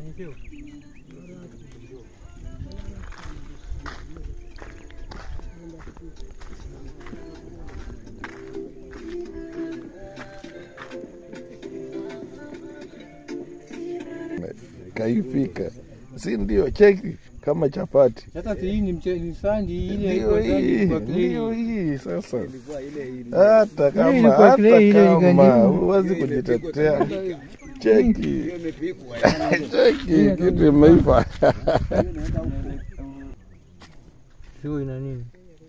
kaifika, si ndio? Cheki kama chapati, Sasa si hii ni mche- ni sandi ile ndio iko sandi hii, kwa clay. ndio hii sasa. Ilikuwa ile ile. Hata kama ilikuwa hata clay, ile kama ikandikwa. huwezi kujitetea, cheki Hiyo imepikwa. yaani. cheki, kitu imeiva. Sio ina nini?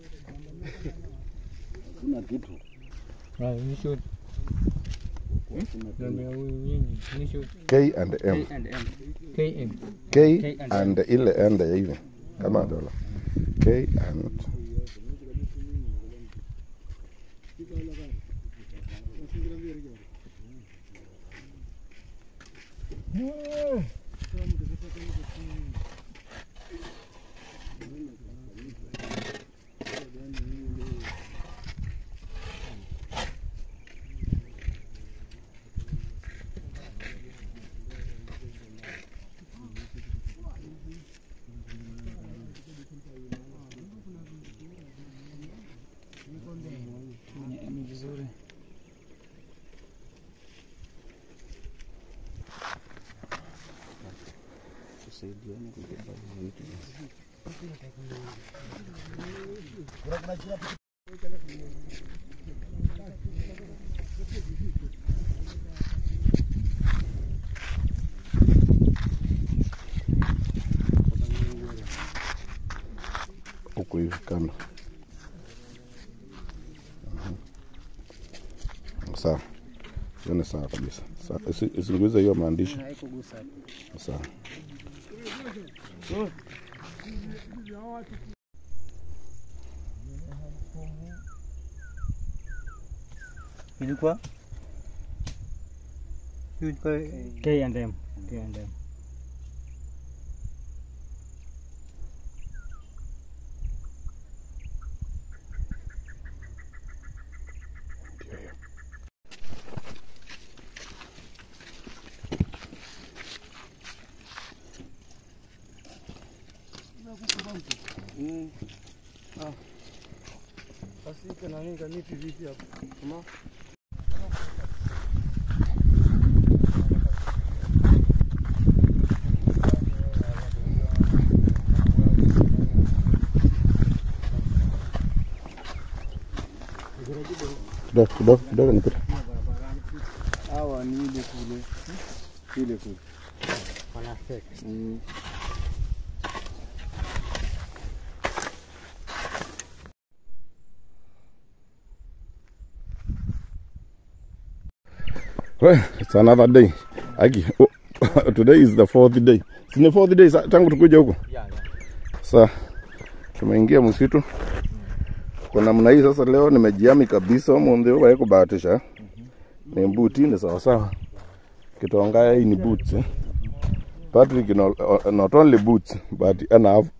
Kuna kitu. Ah, ni short. Namba ya huyu nyinyi, ni short. K and M, KM. K and ile ende ya hivi kama dola, K and Ni vizuri. Tusaidiane kubeba vitu. huku hivi kando. Mhm. Sawa, hiyo ni sawa kabisa. Sawa, isi- Isiguze hiyo maandishi. Haikugusa. Sawa. Ilikuwa ilikuwa K and M. K and M. Ndio hiyo. Asika nani kaniti vipi hapo? Kama Kidogo kidogo kidogo nipite. Hawa ni ile kule. Ile kule. Mm. Well, it's another day. Aki, oh, today is the fourth day. Si ni fourth day sa- tangu tukuja huko. Sa tumeingia msitu kwa namna hii sasa. Leo nimejiami kabisa mwonde wa kubahatisha ni mbuti ni sawa sawa. Kitongaya hii ni boots eh. Patrick no, not only boots but ana have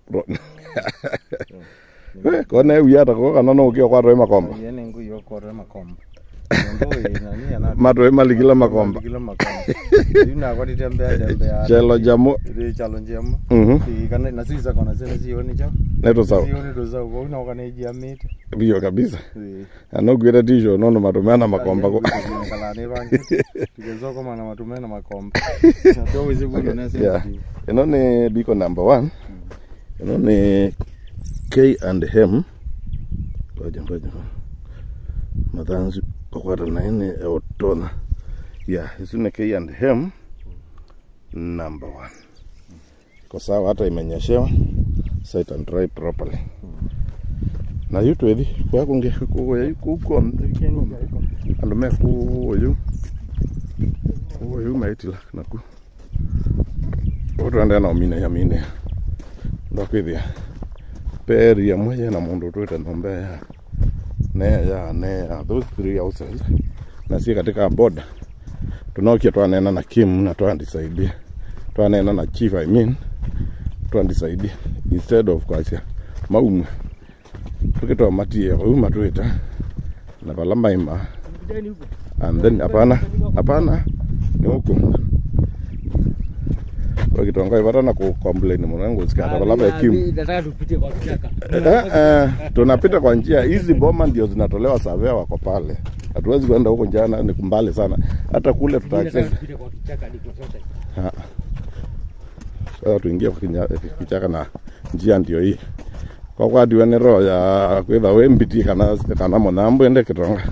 kone uyata ko kana no ukio kwa rema komba yene ngu yo kore makomba ndo nani ana matwe maligila makomba kila makomba yuna kwa ditembea tembea chelo jamo ri chalo njema mhm ti kana na sisa kona zene zioni cho neto sawa zioni ndo za uko na kana iji amite bio kabisa anogwira tisho nono matumena makomba ko kala ne bangi tigezo kama na matumena makomba ndo weze kuno na yeah. sensitive ino ni biko number one ino ni k and hem ngoja ngoja mathanzi kokwata na ini eotona yeah isu ni k and hem number one iko sawa hata imenyeshewa set and dry properly na yu twethi kwakunge kugoya kukombe andu me kuoyu kuoyu maitila naku utwendea na mine ya mine ndokwithia peri amwe yena mundu twite nombe ya ne ya ne ya those three houses na si katika boda tunokia twanena na Kim na twandisaidia twanena na chief I mean twandisaidia instead of kwacia maumwe tukitoa matie uma twita na pala maima and then hapana hapana ni huku wakitonga ipatana ku complain mwanangu usikata balaba kim Nataka tupite kwa kichaka. eh, eh, tunapita kwa njia hizi boma ndio zinatolewa savea wako pale hatuwezi kwenda huko njana ni mbali sana hata kule tuta Nataka access tupite kwa kichaka hadi kwa sasa. Ah. sasa tuingie kwa kinya- kichaka na njia ndio hii kwakwadiwa nä roho ya kwitha wä mbiti kana kana munambo ende kitonga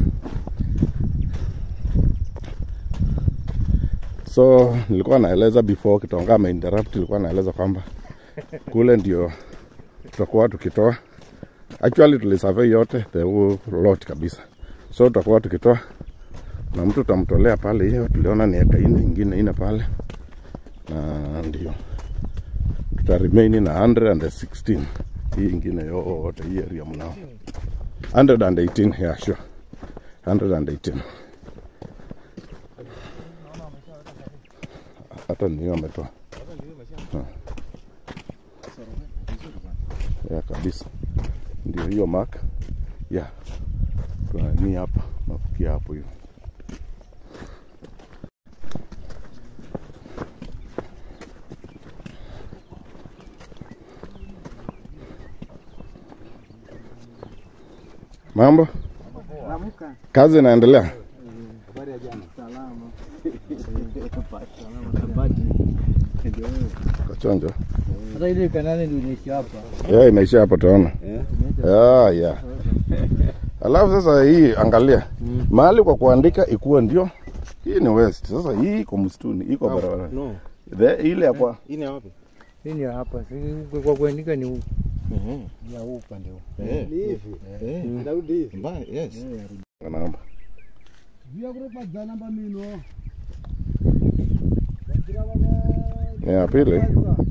so nilikuwa naeleza before kitonga ameinterrupt nilikuwa naeleza kwamba kule ndio tutakuwa tukitoa actually tulisurvey yote the whole lot kabisa so tutakuwa tukitoa na mtu tutamtolea pale hiyo tuliona ni eka ine ingine ine pale na ndio tuta remain na 116 hii ingine yote hii area mnao 118 yeah sure 118 hata ndio ametoa Ha. ya kabisa ndio hiyo mark ya tunani hapa nafikia hapo hiyo mambo Naamka. kazi inaendelea Habari ya jana. Salama. Salama kabati. Ndio wewe. kachonjo Sasa ile kanane ndio inaishi hapa. ya imeisha hapo tuona Eh? ya ya alafu sasa hii angalia mahali kwa kuandika ikuwe ndio hii ni west sasa hii iko msituni iko barabara No. The, ile ya kwa Hii ni wapi? Hii ni hapa. Si kwa kuandika ni huku. Mhm. Ya huu upande huu. Eh. Ni hivi. Eh. Narudi hivi. Mbaya, yes. namba Vya kurupa za namba mino. ni ya pili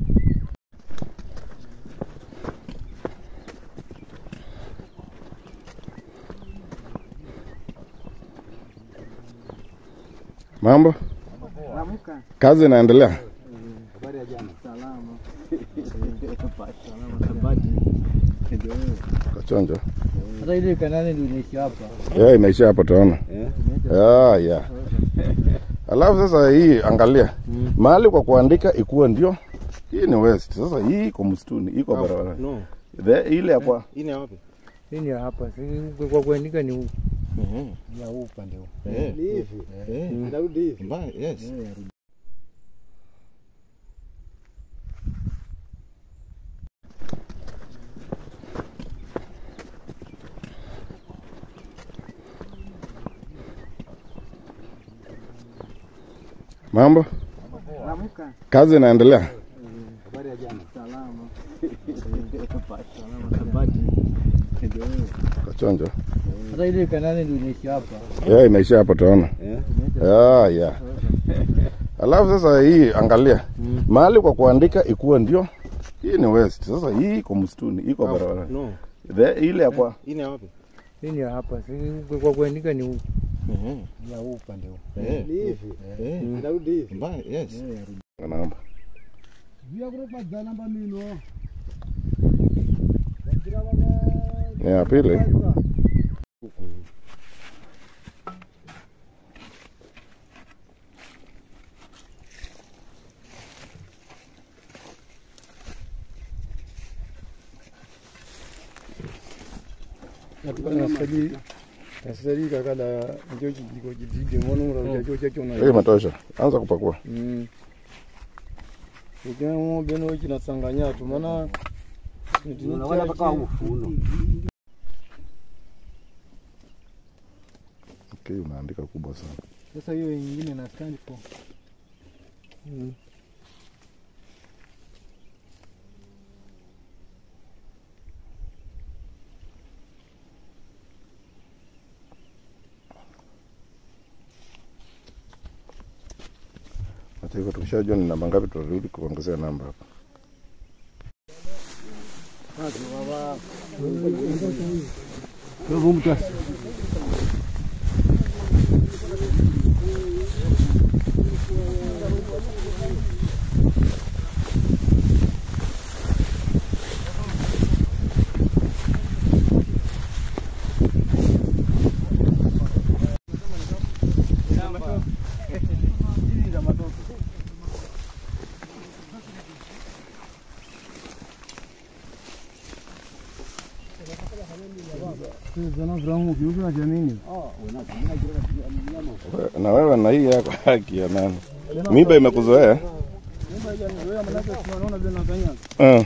mambo Naamka. kazi inaendelea Habari ya jana. Salama. Salama kabati. Ndio wewe. kachonjo Sasa ile kanane ndio inaishi hapa. ya imeisha hapo tuona Eh. ya ya alafu sasa hii angalia mahali kwa kuandika ikuwe ndio hii ni west sasa hii iko msituni iko barabara No. The, ile ya kwa Hii ni wapi? Hii ni hapa. Si kwa kuandika ni huku. Mhm. Ya huu upande huu. Eh. Ni hivi. Eh. Narudi hivi. Mbaya, yes. mambo Naamka. kazi inaendelea Habari ya jana. Salama. Salama kabati. Ndio wewe. kachonjo Sasa ile kanane ndio inaishi hapa. ya imeisha hapo tuona Eh. ya ya alafu sasa hii angalia mahali kwa kuandika ikuwe ndio hii ni west sasa hii iko msituni iko barabara No. The, ile ya kwa Hii ni wapi? Hii ni hapa. Si kwa kuandika ni huku. Mhm. Ya huu upande huu. Eh. Ni hivi. Eh. Narudi hivi. Mbaya, yes. namba Vya kurupa za namba mino. ni ya pili nasali kaka la njo kijiko kijige mono ura cho cha chona hii imetosha anza kupakua mm ukina beno kinasanganya tu maana Unaweza mpaka ufuno. okay, unaandika kubwa sana sasa hiyo nyingine na stand for hata hivyo tukishajua ni namba ngapi tutarudi kuongezea namba hapa na wewe na hii yako haki ya nani? Miba imekuzoea uh.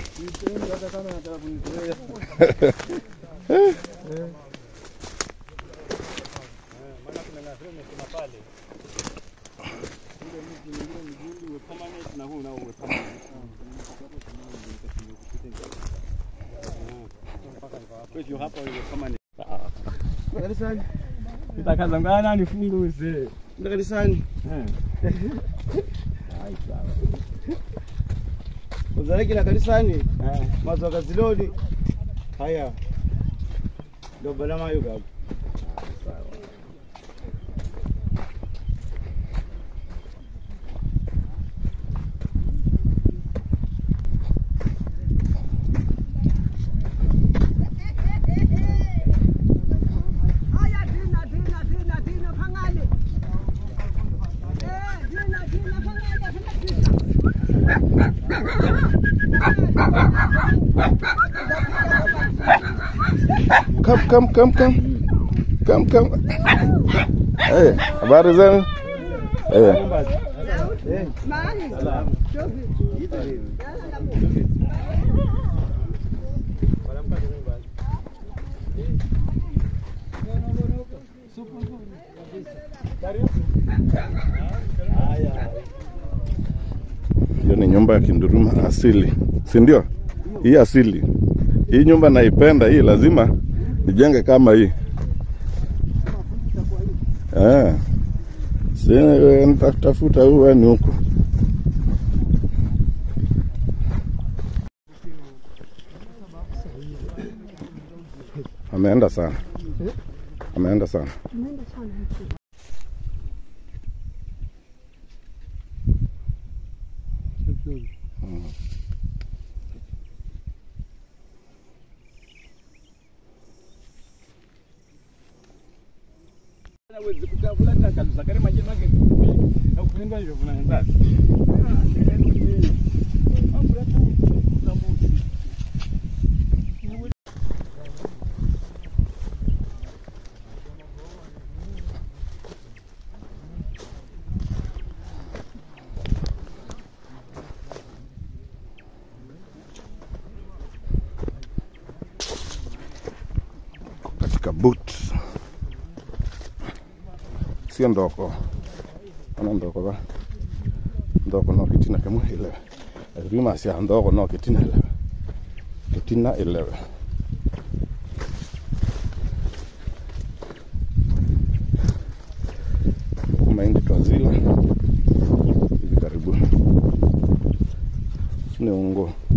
Nitakazangana nifunguze. Ndio kanisani. Uzaleki na kanisani. Mazo kaziloni. Haya. Ndio bala mayo gabu. Aya dina dina dina dina phangale. Eh dina dina phangale phangale. Come, come, come, come. Come, come. Hey, habari zenu? Eh, Mali. Jogi. hiyo ni nyumba ya Kinduruma asili, si ndio? Hii asili, hii nyumba naipenda hii, lazima nijenge kama hii eh. Si wewe nitatafuta huwa ni huku ameenda sana, ameenda sana. katika boot sio ndoko ana ndoko ba ndoko no kitina kemu ile rima sia ndoko no kitina ile kitina ile mahindi twazila hivi karibuni ni ungo